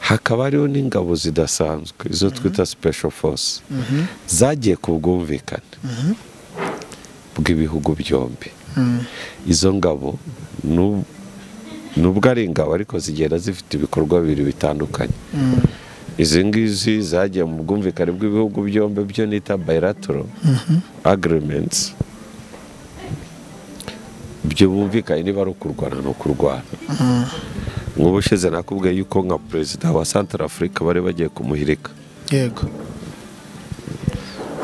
hakaba hariho n'ingabo zidasanzwe izo twita special force zagiye ku bwumvikane bw'ibihugu byombi izo ngabo n'ubu nubwo ari ingabo ariko zigenda zifite ibikorwa bibiri bitandukanye izi ngizi zagiye mu bwumvikane bw'ibihugu byombi byo nita bilateral agreements ibyo bumvikanye niba ari ukurwana ni ukurwana nk'ubushize nakubwiye yuko nka perezida wa santara afurika bari bagiye kumuhirika yego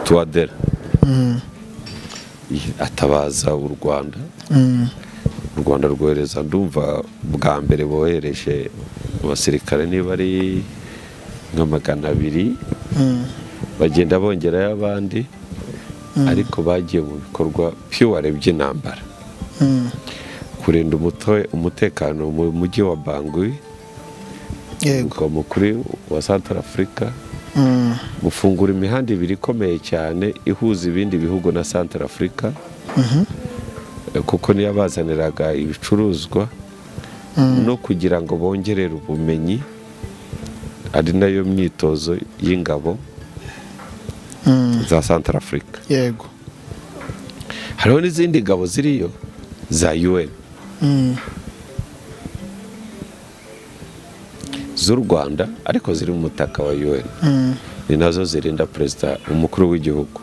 tuwadera atabaza u rwanda u rwanda rwohereza ndumva bwa mbere bohereje abasirikare niba ari nka magana abiri bagenda bongerayo abandi ariko bagiye mu bikorwa piware by'intambara kurinda umuto- umutekano mu mujyi wa bangui yego umurwa mukuru wa santara afurika Mm, gufungura imihanda ibiri ikomeye cyane ihuza ibindi bihugu na santara afurika kuko niyo bazaniraga ibicuruzwa no kugira ngo bongerere ubumenyi ari nayo myitozo y'ingabo mm, za santara afurika yego hariho n'izindi ngabo ziriyo za un Mm, z'u rwanda ariko ziri mu mutaka wa un mm. ni nazo zirinda perezida umukuru w'igihugu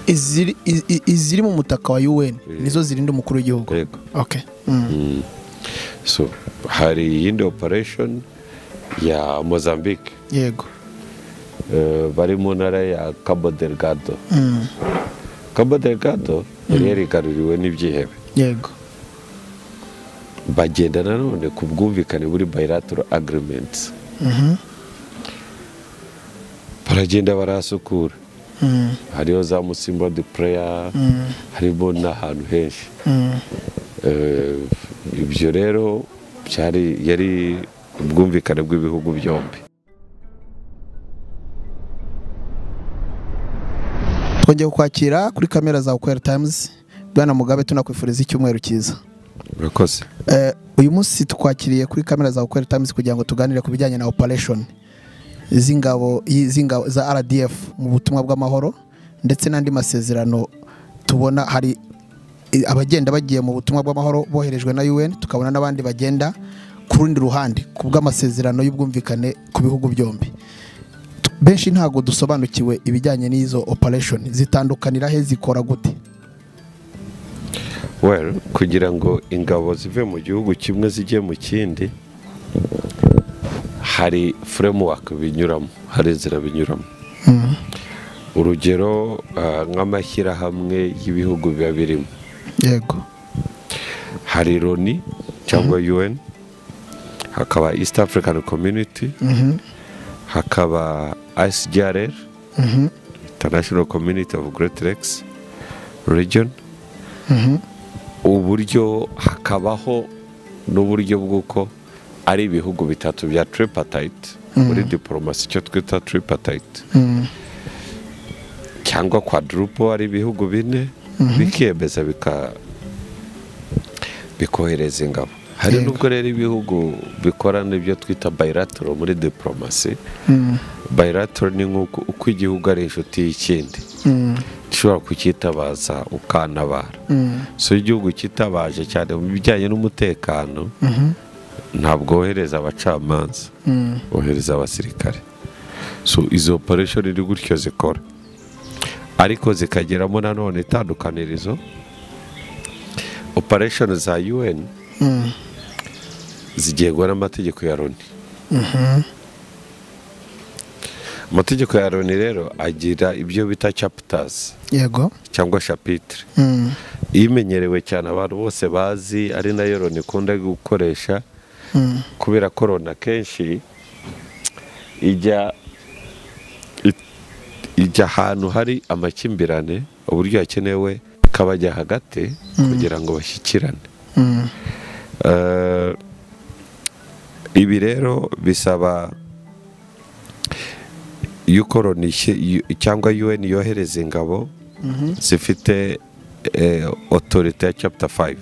iziri i- i- iziri mu mutaka wa UN nizo zirinda umukuru w'igihugu Yego. okay mm. so hari iyindi operation ya mozambique yego eh, bari mu ntara ya cabo delgado Mm, cabo delgado yari yarigaruriwe n'ibyihebe yego bagenda nanone ku bwumvikane buri bilateral agreements Mhm. baragenda barahasukura Mm, hariho za musimba de prayer mm, harimo n'ahantu henshi mm, Eh, ibyo rero byari yari ubwumvikane bw'ibihugu byombi twongeye kukwakira kuri kamera za Ukwera Times Bwana Mugabe tunakwifuriza icyumweru cyiza urakoze Eh, uyu munsi tukwakiriye kuri kamera za Ukwera Times kugira ngo tuganire ku bijyanye na operation z'ingabo y- z'ingabo za RDF mu butumwa bw'amahoro ndetse n'andi masezerano tubona hari i- abagenda bagiye mu butumwa bw'amahoro boherejwe na UN tukabona n'abandi bagenda ku rundi ruhande ku bw'amasezerano y'ubwumvikane ku bihugu byombi Tu- benshi ntabwo dusobanukiwe ibijyanye n'izo operation zitandukanira he zikora gute well kugira ngo ingabo zive mu gihugu kimwe zijye mu kindi hari framework binyuramo hari inzira binyuramo urugero ah, nk'amashyirahamwe y'ibihugu biba birimo yego hari loni cyangwa un hakaba east african community hakaba icgrr international community of great lakes region uburyo hakabaho n'uburyo bw'uko ari ibihugu bitatu bya tripartite muri diporomasi icyo twita tripartite cyangwa quadruple ari ibihugu bine bikiyemeza bika- bikohereza ingabo hari Yego. nubwo rero ibihugu bikorana ibyo twita bilateral muri diporomasi bilateral ni nk'uko uko igihugu ari inshuti y'ikindi ushobora kucyitabaza ukantabara so iyo igihugu kitabaje cyane mu bijyanye n'umutekano ntabwo wohereza abacamanza wohereza abasirikare so izo operation ni gutyo zikora ariko zikageramo nanone itandukanirizo operation za un zigengwa n'amategeko ya loni amategeko ya loni rero agira ibyo bita chapters yego cyangwa chapitre Mm. imenyerewe cyane abantu bose bazi ari nayo loni ikunda gukoresha kubera ko loni akenshi ijya i- ijya ahantu hari amakimbirane uburyo hakenewe kabajya hagati kugira ngo bashyikirane Mm. Eh, ibi rero bisaba yuko loni ishy- yu- cyangwa un yohereza ingabo zifite eh, otorite ya chapter 5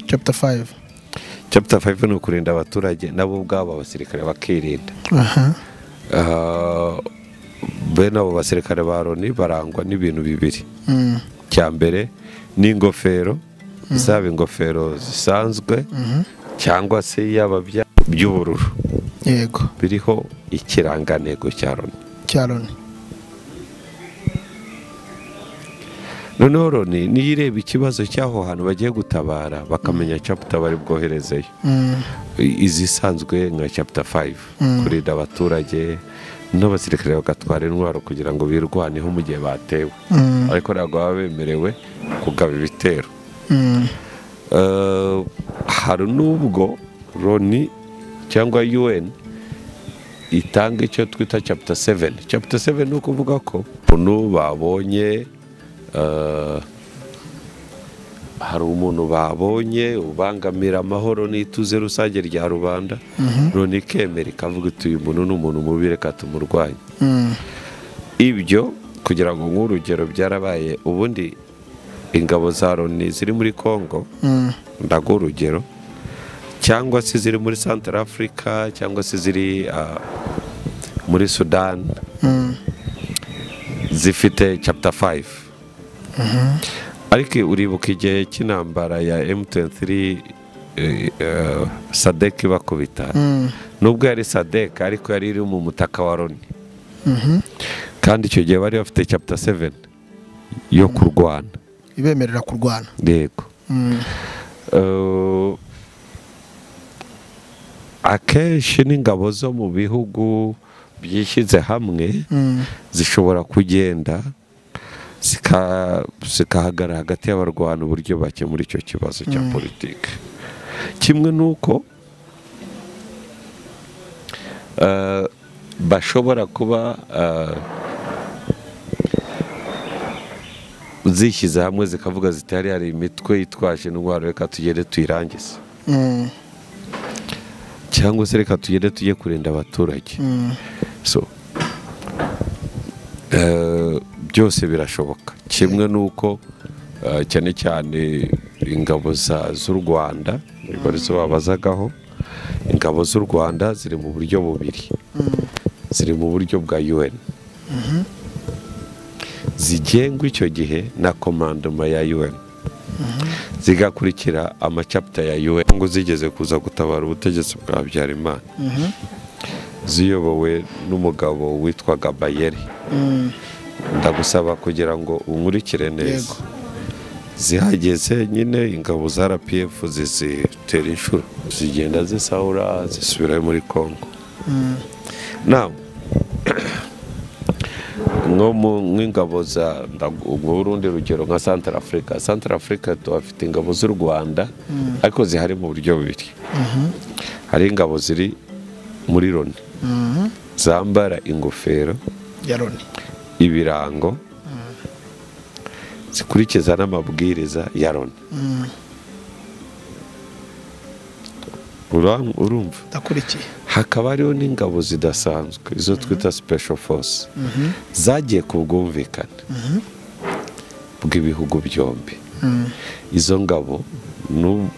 chapter 5 chapter 5 ni ukurinda abaturage nabo ubwabo abasirikare bakirinda aha Ah, bene abo basirikare ba loni barangwa n'ibintu bibiri Mm. cya mbere ni ingofero zaba ingofero zisanzwe cyangwa se yaba bya- by'ubururu yego biriho ikirangantego cya loni cya loni noneho loni niyo ireba ikibazo cy'aho hantu bagiye gutabara bakamenya caputa bari bwoherezeyo Mm. I- izisanzwe nka caputa 5 kurinda abaturage n'abasirikare bagatwara intwaro kugira ngo birwaneho mu gihe batewe Mm. ariko ntabwo baba bemerewe kugaba ibitero Mm. Eh, hari n'ubwo loni cyangwa un itanga icyo twita chapter 7 chapter 7 ni ukuvuga ko umuntu babonye eh, hari umuntu babonye ubangamira amahoro n'ituze rusange rya rubanda loni ikemera ikavuga iti uyu muntu ni umuntu mubi reka tumurwanye Mm. ibyo kugira ngo nk'urugero byarabaye ubundi ingabo za loni ziri muri congo Mm. ndago urugero cyangwa se ziri muri santara afurika cyangwa se ziri ah, muri sudani Mm. zifite chapter 5 ariko uribuka igihe cy'intambara ya m23 eh, eh, sadek ibakubita Mm. nubwo yari sadek ariko yari iri mu mutaka wa loni Mhm. kandi icyo gihe bari bafite chapter 7 yo kurwana ibemerera kurwana yego Mm. Eh, akenshi n'ingabo zo mu bihugu byishyize hamwe Mm. zishobora kugenda zika- zikahagarara hagati y'abarwana uburyo bakemura icyo kibazo cya politiki kimwe n'uko eh, bashobora kuba eh, zishyize hamwe zikavuga ziti hariya hari imitwe yitwaje indwara reka tugende tuyirangize Mm. cyangwa se reka tugende tujye kurinda abaturage Mm. so eh, byose birashoboka kimwe n'uko eh, cyane cyane ingabo za- z'u rwanda ibarizo babazagaho ingabo z'u rwanda ziri mu buryo bubiri ziri mu buryo bwa un zigengwa icyo gihe na komandoma ya un zigakurikira amacapita ya un ngo zigeze kuza gutabara ubutegetsi bwa habyarimana Mhm. ziyobowe n'umugabo witwaga bayeri Mm. ndagusaba kugira ngo unkurikire neza Yego. zihageze nyine ingabo za rpf zizitera inshuro zigenda zisahura zisubirayo muri congo Mm. nawe nko mu nk'ingabo za ndagu- ubwo urundi rugero nka santara afurika santara afurika tuhafite ingabo z'u rwanda ariko zihari mu buryo bubiri hari ingabo ziri muri loni Mhm. zambara ingofero ya loni ibirango zikurikiza n'amabwiriza ya loni Mm. Ura- urumva ndakurikiye hakaba hariho n'ingabo zidasanzwe izo twita special force zagiye ku bwumvikane bw'ibihugu byombi Mm. izo ngabo nu-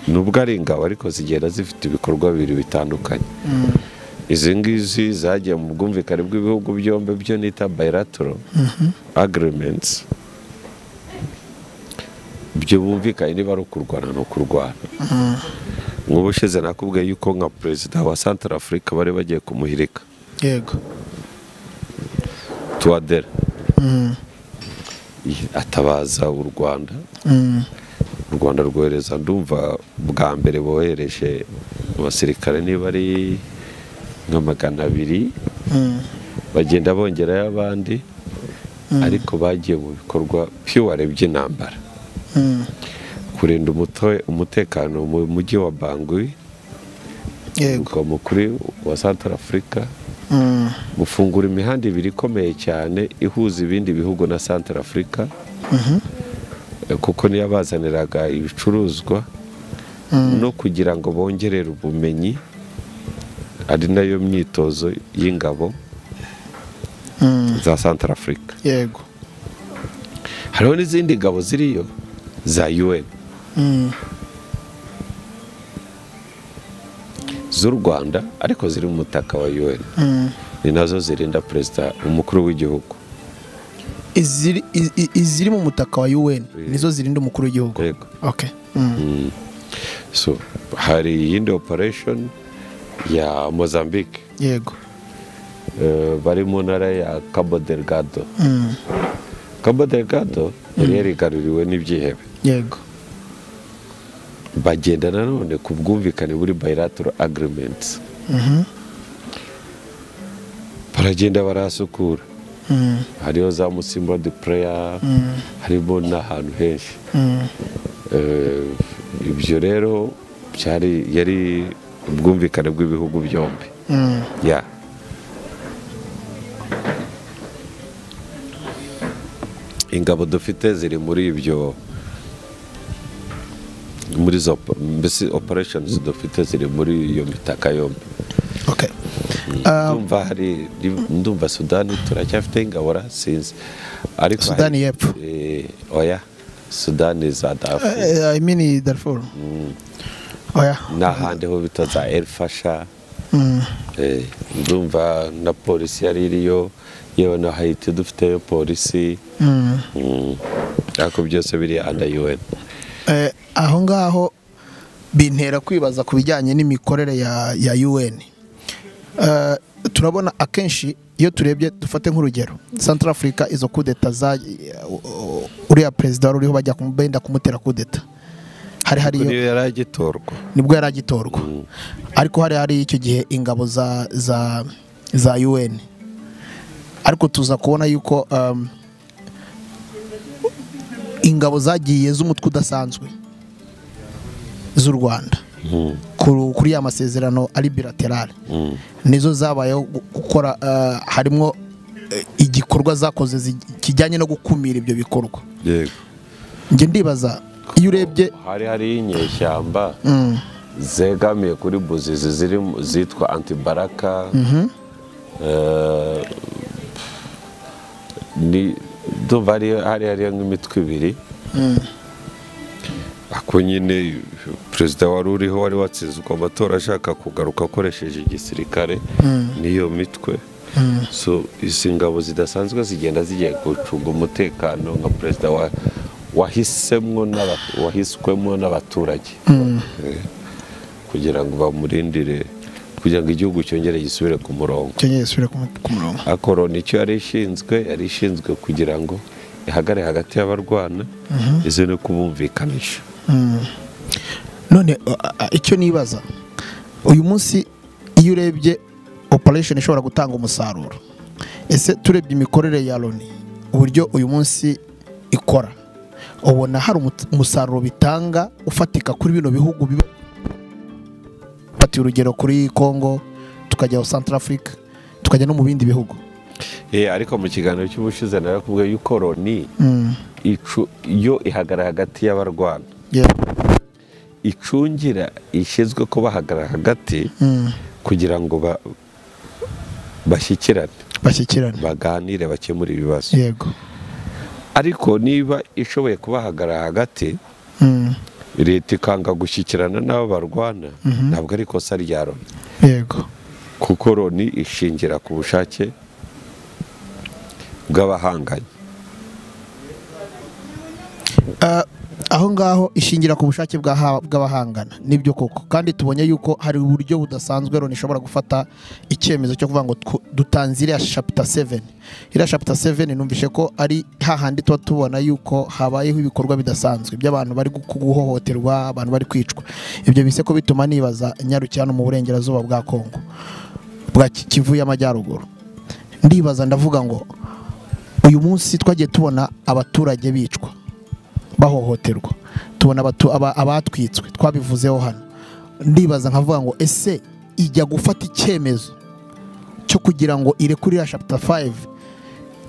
nubwo ari ingabo ariko zigenda zifite ibikorwa bibiri bitandukanye Mm. izi ngizi zagiye mu bwumvikane bw'ibihugu byombi byo nita bilateral agreements ibyo bumvikanye niba ari ukurwana ni ukurwana nk'ubushize nakubwiye yuko nka perezida wa santara afurika bari bagiye kumuhirika yego tuwadera Mm. atabaza u rwanda Mm. u rwanda rwohereza ndumva bwa mbere bohereje abasirikare niba ari nka magana abiri Mm. bagenda bongerayo abandi ariko bagiye mu bikorwa piware by'intambara Mm. kurinda umuto- umutekano mu mujyi wa bangui yego umurwa mukuru wa santara afurika Mm. gufungura imihanda ibiri ikomeye cyane ihuza ibindi bihugu na santara afurika Eh, kuko niyo bazaniraga ibicuruzwa no kugira ngo bongerere ubumenyi ari nayo myitozo y'ingabo Mm. za santara afurika yego hariho n'izindi ngabo ziriyo za un Mm. z'u rwanda ariko ziri mu mutaka wa un ni nazo zirinda perezida umukuru w'igihugu iziri i- i- iziri mu mutaka wa UN nizo zirinda umukuru w'igihugu Yego. okay mm. so hari iyindi operation ya mozambique yego eh, bari mu ntara ya cabo delgado cabo delgado yari yarigaruriwe n'ibyihebe yego bagenda nanone ku bwumvikane buri bilateral agreements baragenda barahasukura hariho za musimba de prayer harimo n'ahantu henshi Eh, ibyo rero byari yari ubwumvikane bw'ibihugu byombi ya ingabo dufite ziri muri ibyo muri izo opa- mbese operesheni dufite ziri muri iyo mitaka yombi okay Ah, ndumva hari ndumva sudani turacyafite ingabo sinzi ariko hari- Sudani y'Epfo. Eh, oya sudani za dafu eh, I mean Darfur oya n'ahandi ho bita za elfasha Eh, ndumva na polisi yari iriyo yewe na hayiti dufiteyo polisi Mm. ariko byose biri anda un Eh, aho ngaho bintera kwibaza ku bijyanye n'imikorere ya ya UN Eh, turabona akenshi iyo turebye dufate nk'urugero Central Africa izo kudeta za uriya perezida wari uriho bajya kumu- benda kumutera kudeta hari hari iyo niyo yari agitorwa nibwo yari agitorwa ariko hari hari icyo gihe ingabo za za za UN ariko tuza kubona yuko um, ingabo zagiye z'umutwe udasanzwe z'u Rwanda kuri kuri ya masezerano ari bilaterale nizo zabayeho gu- gukora uh, harimo eh, igikorwa zakoze zi- kijyanye no gukumira ibyo bikorwa yego njye ndibaza iyo urebye hari hariho inyeshyamba zegamiye kuri buzizi ziri mu- zitwa antibaraka Eh, ni ndumva hari hari hariyo nk'imitwe ibiri ako nyine perezida wari uriho wari watsinzwe amatora ashaka kugaruka akoresheje igisirikare n'iyo mitwe so izi ngabo zidasanzwe zigenda zigiye gucunga umutekano nka perezida wa wahisemwo n'aba- wahiswemo n'abaturage Eh, kugira ngo bamurindire kugira ngo igihugu cyongere gisubire ku murongo cyongeye gisubire ku mu- ku murongo akoro nicyo yari ishinzwe yari ishinzwe kugira ngo ihagare hagati y'abarwana izi no kubumvikanisha none uh, uh, icyo nibaza uyu munsi iyo urebye operation ishobora gutanga umusaruro ese turebye imikorere ya loni uburyo uyu munsi ikora ubona hari umu- umusaruro bitanga ufatika kuri bino bihugu biba fatiye urugero kuri congo tukajya aho central africa tukajya no mu bindi bihugu Eh, ariko mu kiganiro cy'ubushize narakubwiye yuko loni icu- yo ihagara hagati y'abarwana Yeah. icungira ishyizwe ko bahagara hagati kugira ngo ba- bashyikirane bashyikirane baganire bakemure ibibazo yego ariko niba ishoboye kubahagara hagati Mm. leta ikanga gushyikirana n'abo barwana ntabwo ari ikosa rya loni yego kuko loni ishingira ku bushake bw'abahanganye Ah, aho ngaho ishingira ku bushake bw'aha- bw'abahangana nibyo koko kandi tubonye yuko hari uburyo budasanzwe Loni ishobora gufata icyemezo cyo kuvuga ngo tw- dutanze iriya chapter 7 iriya chapter 7 numvishe ko ari hahandi tuba tubona yuko habayeho ibikorwa bidasanzwe by'abantu bari gu- guhohoterwa abantu bari kwicwa ibyo bise ko bituma nibaza nyarukira no mu burengerazuba bwa Kongo bwa Ki- Kivu y'amajyaruguru ndibaza ndavuga ngo uyu munsi twagiye tubona abaturage bicwa bahohoterwa tubona abatu- aba- abatwitswe twabivuzeho hano ndibaza nkavuga ngo ese ijya gufata icyemezo cyo kugira ngo irekurira chapter 5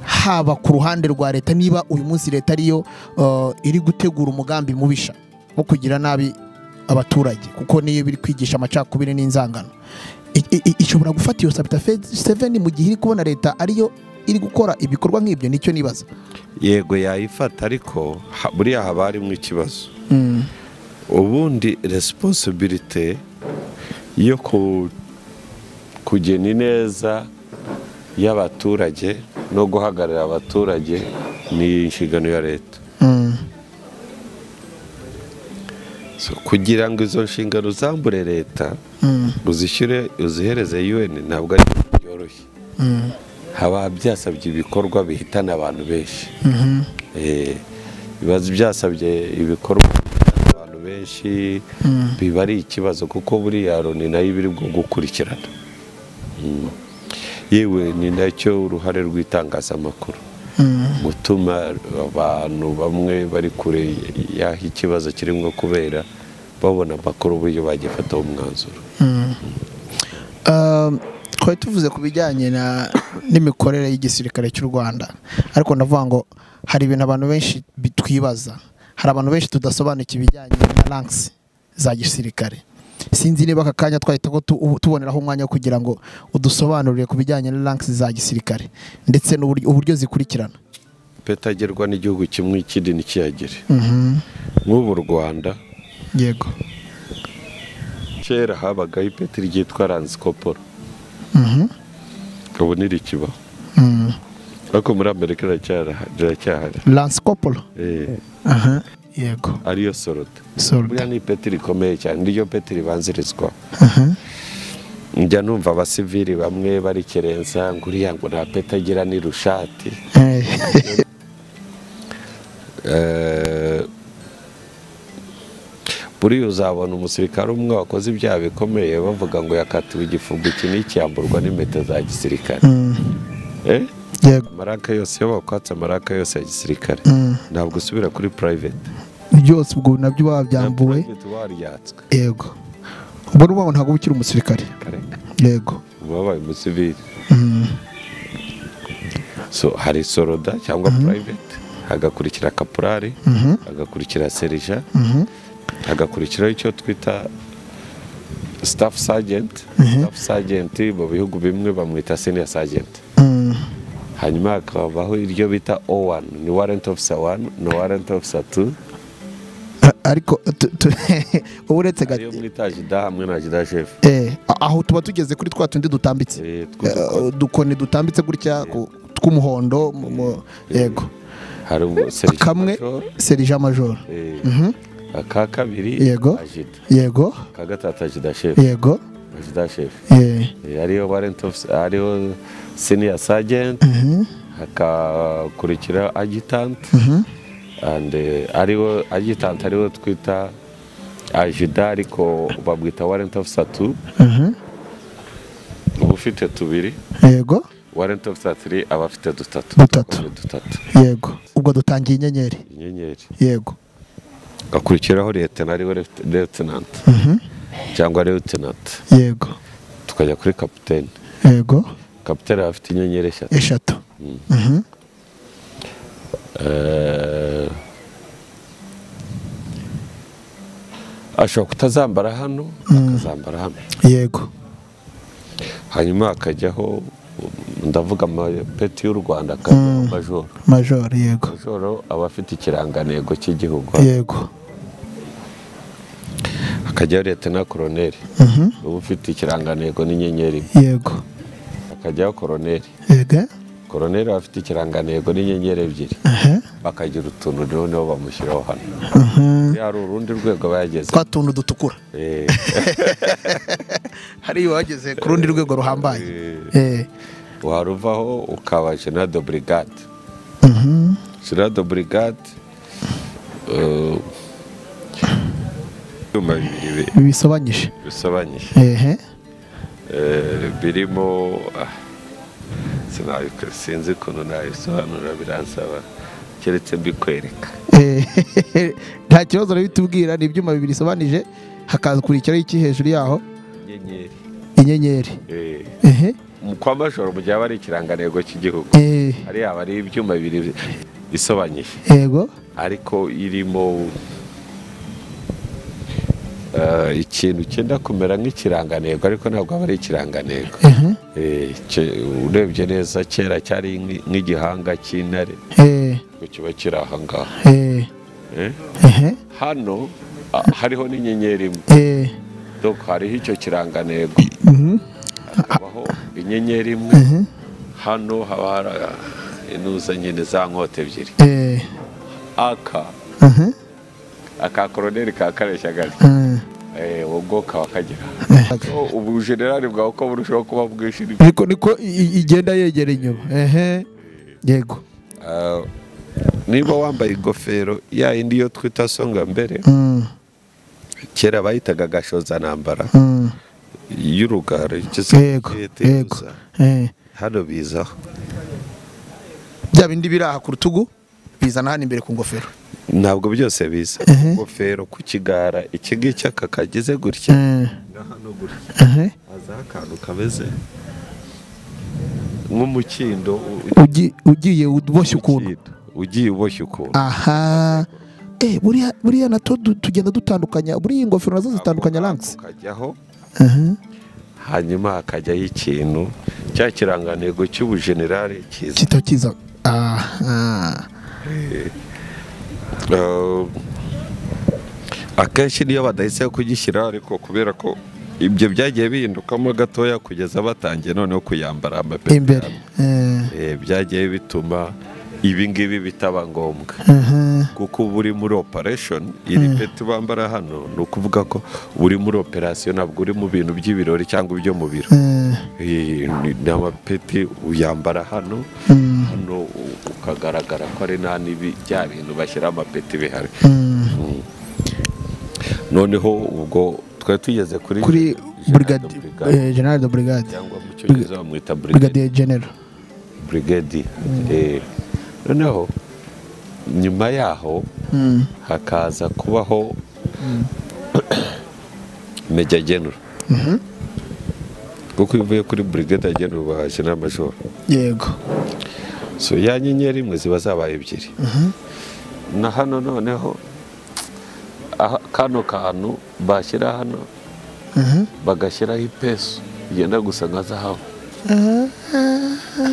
haba ku ruhande rwa leta niba uyu munsi leta ariyo uh, iri gutegura umugambi mubisha wo kugira nabi abaturage kuko niyo biri kwigisha amacakubiri n'inzangano I- i- i- ishobora gufata iyo chapter 7 mu gihe iri kubona leta ariyo iri gukora ibikorwa nk'ibyo nicyo nibaza yego yayifata ariko ha- buriya haba harimo ikibazo ubundi resiposibirite yo kugena ineza y'abaturage no guhagararira abaturage ni inshingano ya leta So, kugira ngo izo nshingano zambure leta uzishyure uzihereze un ntabwo ari ibintu byoroshye haba byasabye ibikorwa bihitana abantu benshi Eh, biba byasabye ibikorwa bihitana abantu benshi biba ari ikibazo kuko buriya loni nayo iba iri bwo gukurikirana Mm. yewe ni nacyo uruhare rw'itangazamakuru gutuma abantu bamwe bari kure y'aho ikibazo kirimo kubera babona amakuru uburyo bagifataho umwanzuro twari tuvuze ku bijyanye na- n'imikorere y'igisirikare cy'u rwanda ariko ndavuga ngo hari ibintu abantu benshi bi- twibaza hari abantu benshi tudasobanukiwe ibijyanye na rankisi za gisirikare sinzi niba aka kanya twahita ko tu- ubu- tuboneraho umwanya wo kugira ngo udusobanurire ku bijyanye na rankisi za gisirikare ndetse n'uburyo uburyo zikurikirana petagerwa n'igihugu kimwe ikindi ntikiyagire Mhm. nk'ubu u rwanda yego kera habagaho ipeti ryitwa ransikoporo Mhm. ubu ntirikibaho Mm. ariko muri amerika riracyara- riracyahari lance kopolo Eh, aha yego ariyo sorota buriya solda ni ipeti rikomeye cyane niryo peti ribanzirizwaho aha njya numva abasivili bamwe barikerenza ngo uriya ngo nta peti agira ni rushati Eh, Eh, buriya uzabona umusirikare umwe wakoze ibyaha bikomeye bavuga ngo yakatiwe igifungo iki n'iki yamburwa n'impeta za gisirikare mm. Eh? yego amaraka yose iyo bakwatse amaraka yose ya gisirikare Mm. ntabwo usubira kuri private byose ubwo nabyo wabyambuwe private waryatswe yego ubwo ni ubwo ntabwo uba ukiri umusirikare yego uba wabaye umusivili Mm. so hari soroda cyangwa private hagakurikira kapurari Mhm. hagakurikira serija Mhm. hagakurikiraho icyo twita staff sergeant staff sergeant mu bihugu bimwe bamwita senior sergeant Mm. hanyuma hakabaho iryo bita o1 ni warrant officer 1 ni warrant officer 2 A- ariko tu- tu- ubu uretse ariyo gato mwita jida hamwe na jida chef aho tuba tugeze kuri twa tundi dutambitse Eh, two Eh, udukoni dutambitse gutya ku- tw'umuhondo mu- mu- yego hari ubu serija kamwe major, serija majoro eh, Mhm. aka kabiri Yego. ajida yego aka gatatu ajida chef yego ajida chef Eh, Eh, ariyo warrant officer ariyo senior sergeant mhm. hakakurikira agitant Mhm. and eh, ariwo agitant ariwo twita ajida ariko babwita warrant officer 2 Mhm. uba ufite tubiri yego warrant officer 3 aba afite dutatu Dutatu. Abakoze dutatu yego ubwo dutangiye inyenyeri inyenyeri yego hakurikiraho lieutenant ariwe left- lieutenant Mhm. cyangwa lieutenant yego tukajya kuri capitaine yego capitaine aba afite inyenyeri eshatu eshatu Mhm. Eh, ashobora kutazambara hano akazambara hano yego hanyuma hakajyaho ndavuga amapeti y'u rwanda akajyaho majoro majoro yego majoro aba afite ikirangantego cy'igihugu yego hakajyaho leta na koroneri uba ufite ikirangantego n'inyenyeri yego hakajyaho koroneri yego koroneri aba afite ikirangantego n'inyenyeri ebyiri aha bakagira utuntu rero nibo bamushyiraho hano aha Iyo hari urundi rwego bayageze twa tuntu dutukura hari iyo wageze ku rundi rwego ruhambaye Eh, waruvaho ukaba jenado burigade mhm. jenado burigade ibyuma bibiri bi- bisobanyije bisobanyije ehe Eh, birimo ah, sinabi- sinzi ukuntu nabisobanura biransaba keretse mbikwereka Eh, nta kibazo rero bitubwira ni ibyuma bibiri bisobanije hakakurikiraho iki hejuru yaho inyenyeri inyenyeri Eh, ehe mu kwa majoro mu gihe haba hari ikirangantego cy'igihugu Eh, hariya haba hari ibyuma bibiri bisobanyije yego ariko irimo eh, ikintu cyenda kumera nk'ikirangantego ariko ntabwo aba ari ikirangantego ehe Eh, cye- urebye neza kera cyari nk'i- nk'igihanga cy'intare Eh, ngo kiba kiri aha ngaha eh, Eh, ehe hano ah, hariho n'inyenyeri imwe Eh, donc hariho icyo kirangantego hakabaho inyenyeri imwe hano haba hari inuza nyine za nkota ebyiri eh, aka aha, aka koroneri ka kareshyagali eh. uwo bwoko bakagera ubu generali bwawe uko burushaho kuba bwishimye niko niko i- i- igenda yegera inyuma ehe yego Ah, niba wambaye ingofero ya yindi yo twita songa mbere Mm, kera bayitaga gashozantambara mm, y'urugara icyo se yego yete yego gusa. eh. hano bizaho bya bindi biri aha ku rutugu bizana hano imbere ku ngofero ntabwo byose biza Ehe. ingofero ku kigara iki ngiki aka kagize gutya Eh, na hano gutya ehe. hazaho akantu kameze nk'umukindo u- Ugi- ugiye uboshye ukuntu umukindo, ugiye uboshye ukuntu aha Eh, buriya buriya nato du- tugenda dutandukanya buriya iyi ngofero nazo zitandukanya ranks ukajyaho Aha. hanyuma hakajyaho ikintu cya kirangantego cy'ubujenerali cyiza kita kiza aha Eh, akenshi niyo badahisemo kugishyira ariko kubera ko ibyo byagiye bihindukamo gatoya kugeza batangiye noneho kuyambara amapeti imbere Eh, Eh, byagiye bituma ibi ngibi bitaba ngombwa aha. kuko uba uri muri operation iri peti bambara hano ni ukuvuga ko uba uri muri operasiyo ntabwo uri mu bintu by'ibirori cyangwa ibyo mu biro Eh, Eh, ni ni amapeti uyambara hano mm, hano u- ukagaragara ko ari nta n'ibi bya bintu bashyira amapeti bihari mm. noneho ubwo twari tugeze kuri kuri Jean brigade de Brigade, eh, general de brigade cyangwa mu cyongereza bamwita brigade brigadier general brigade Eh, noneho nyuma yaho Mm, hakaza kubaho meja genero kuko iyo uvuye kuri brigade genero bahashye n'amajoro yego so ya nyenyeri imwe ziba zabaye ebyiri na hano noneho aha- kano kantu bashyira hano Mhm. bagashyiraho ipesu igenda gusa nka zahabu ni ukuvuga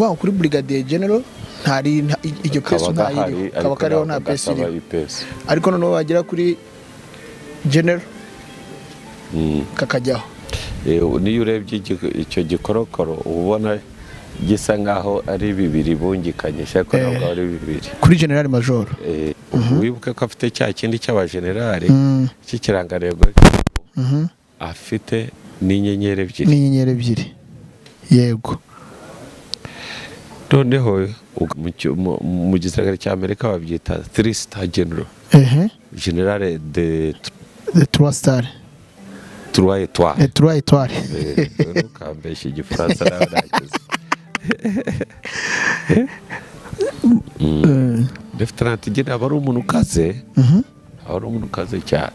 ngo kuri brigadier general ntari nta- i- iryo pesu kaba ntayiriho gahari kaba ariko kariho ntabwo nta pesu gasaba iriho ipesu ariko noneho wagera kuri general Mm. kakajyaho Eh, niyo urebye igi- icyo gikorokoro uba ubona gisa nkaho ari bibiri bungikanye ariko Eh. ntabwo ari bibiri kuri general major Eh, wibuke ko afite cya kindi cy'abajenerali Mm, cy'ikirangantego mhm. afite n'inyenyeri ebyiri n'inyenyeri ebyiri yego noneho ug- mu cyo- mu- mu gisirikare cy'amerika babyita three star general ehe generale de the trois star trois eh, étoiles trois étoiles Eh, ntukambeshye igifaransa nawe ntakizi Eh, leftenant general aba ari umuntu ukaze mhm. aba ari umuntu ukaze cyane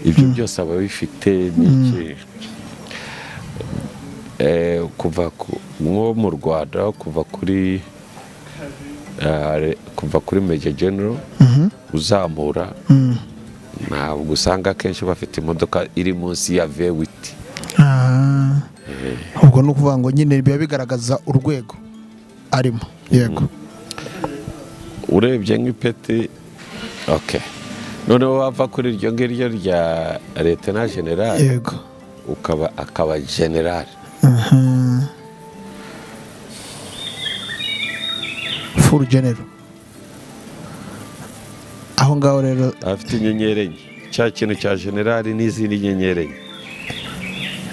ibyo byose aba bifite n'iki Eh, kuva ku nko mu rwanda kuva kuri eh, kuva kuri major general Mhm. uzamura Mm. ntabwo usanga akenshi bafite imodoka iri munsi ya vewiti Ah. ubwo ni ukuvuga ngo nyine biba bigaragaza urwego arimo yego urebye nk'ipeti ok noneho wava kuri iryo ngiryo rya letena general yego ukaba akaba general Aha. full general aho ngaho rero afite inyenyeri enye cya kintu cya generali n'izindi nyenyeri enye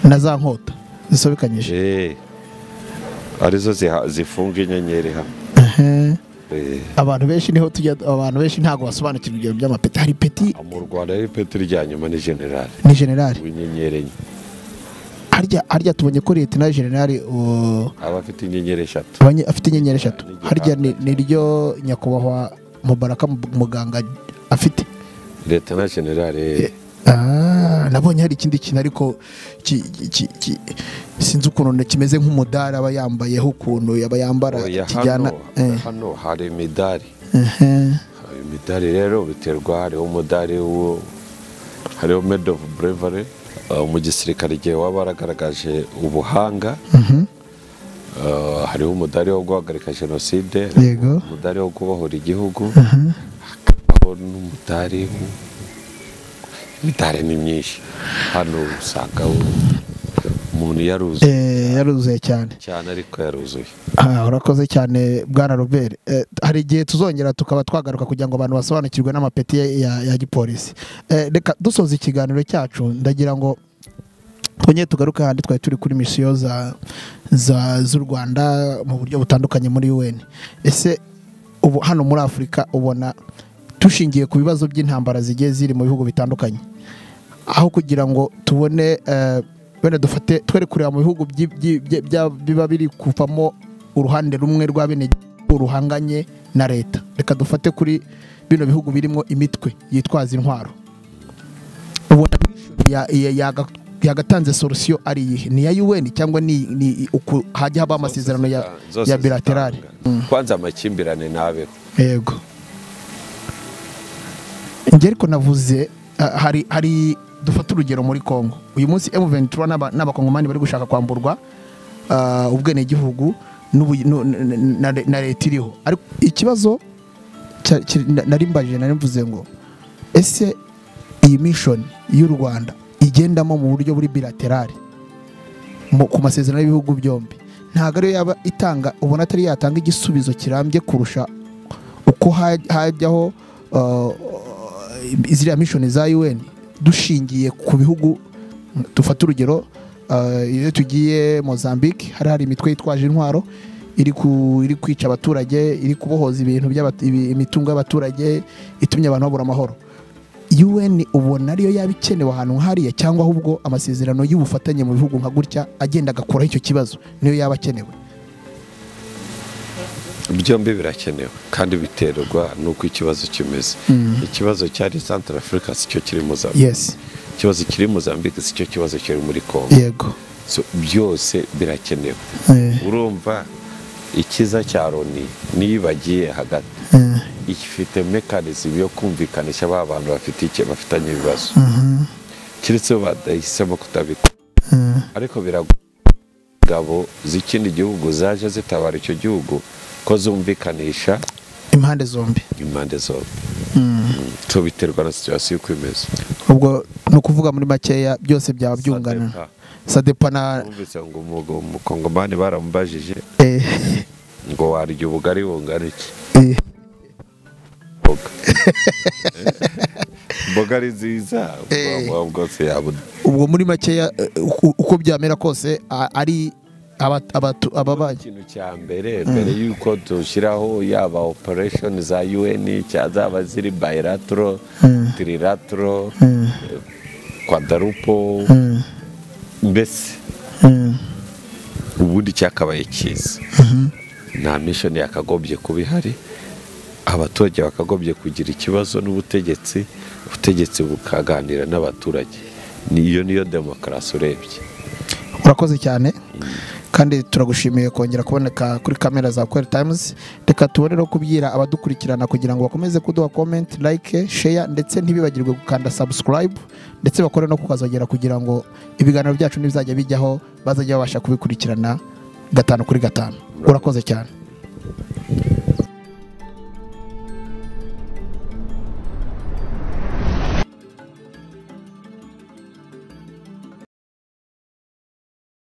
na za nkota zisobekanyije Eh, arizo ziha- zifunga inyenyeri hamwe Aha. Eh, abantu benshi niho tujya abantu benshi ntabwo basobanukirwa ibyo by'amapeti hari peti mu rwanda rero ipeti rya nyuma ni generali ni generali w'inyenyeri enye harya harya tubonye ko leta na generali uh, aba afite inyenyeri eshatu abanye- afite inyenyeri eshatu Ni harya ni ni ryo nyakubahwa mubaraka Mu- muganga afite leta na generali eh, Ah, nabonye hari ikindi kintu ariko ki- ki- ki- sinzi ukuntu na- kimeze nk'umudari aba yambayeho ukuntu yaba yambara oya, kijyana hano eh, hano hari imidari eh, Hari imidari rero biterwa hariho umudari wo hariho made of bravery eh, mu gisirikare igihe waba waragaragaje ubuhanga mhm, Eh, hariho umudari wo guhagarika jenoside Yego. umudari wo kubohora igihugu mhm. hakabaho n'umudari wo- imitari ni myinshi hano usanga umuntu yaruzuye Eh, yaruzuye cyane cyane ariko yaruzuye Ah, urakoze cyane bwana robert Eh, hari igihe tuzongera tukaba twagaruka kugira ngo abantu basobanukirwe n'amapeti ya- ya, ya gipolisi Eh, reka dusoza ikiganiro cyacu ndagira ngo twongere tugaruke ahandi twari turi kuri misiyo za za- z'u rwanda mu buryo butandukanye muri un ese ubu hano muri afurika ubona dushingiye ku bibazo by'intambara zigiye ziri mu bihugu bitandukanye aho kugira ngo tubone eh, wenda dufate twere kureba mu bihugu byi- byi- byi- bya- biba biri kuvamo uruhande rumwe rwa bene ruhanganye na leta reka dufate kuri bino bihugu birimo imitwe yitwaza intwaro ubona ya- ya- yaga- yagatanze solusiyo ari iyihe ni iya UN cyangwa ni ni uku hajya habaho amasezerano ya, Zose ya bilaterale zitanga. kwanza amakimbirane ntabeho yego njye ariko navuze ah, hari hari dufata urugero muri congo uyu munsi M23 n'aba- n'abakongomani bari gushaka kwamburwa ah, ubwenegihugu n'ubu- nu- n- n- na re- na leta iriho ariko ikibazo cya- kiri- na- nari mbajije nari mvuze ngo ese iyi mission y'u rwanda igendamo mu buryo buri bilaterale mu- ku masezerano y'ibihugu byombi ntabwo ariyo yaba itanga ubona atari yatanga igisubizo kirambye kurusha uko haj- hajyaho uh, ziriya mishoni za UN dushingiye ku bihugu dufata urugero uh, iyo tugiye Mozambique hari hari imitwe yitwaje intwaro iri ku- iri kwica abaturage iri kubohoza ibintu by'abat- ibi- imitungo y'abaturage itumye abantu babura amahoro UN ubona ariyo yaba ikenewe ahantu nk'hariya cyangwa ahubwo amasezerano y'ubufatanye mu bihugu nka gutya agenda agakuraho icyo kibazo niyo yaba akenewe byombi birakenewe kandi biterwa n'uko ikibazo kimeze ikibazo cyari santara afurika si cyo kiri muzambike yes ikibazo kiri muzambike si cyo kibazo kiri muri kongo yego So, byose birakenewe Eh, urumva ikiza cya loni niyo ibagiye hagati eh. ifite mekanizmu yo kumvikanisha ba bantu bafite icyo bafitanye ibibazo Mhm. keretse bo badahisemo kutabikora Mm. ariko biragoye ingabo z'ikindi gihugu zaje zitabara icyo gihugu ko zumvikanisha impande zombi impande zombi so biterwa na situwasiyo uko imeze ubwo ni ukuvuga muri makeya byose byaba byungana Sadepa. sadepa na numvise ngo umugabo umukongomani baramubajije eh, ngo warya ubugari bungana iki eh, mboga mboga ari nziza Eh. ubwonko bwose yabona ubwo muri makeya eh, uko- uko byamera kose a- ari aba- abatu- ababanyi ikintu cya mbere mbere y'uko dushyiraho yaba operesheni za un cya zaba ziri bayiratoro tiriratoro kwadarupo mbese ubundi cyakabaye cyiza nta mishoni yakagombye kuba ihari abaturage bakagombye kugira ikibazo n'ubutegetsi ubutegetsi bukaganira n'abaturage niyo niyo demokarasi urebye urakoze cyane kandi turagushimiye kongera kuboneka kuri kamera za kweri tayimuzi reka tubonereho kubwira abadukurikirana kugira ngo bakomeze kuduha komenti like sheya ndetse ntibibagirwe gukanda sabusikarayibu ndetse bakore no kukazogera kugira ngo ibiganiro byacu nibizajya bijyaho bazajya babasha kubikurikirana gatanu kuri gatanu urakoze cyane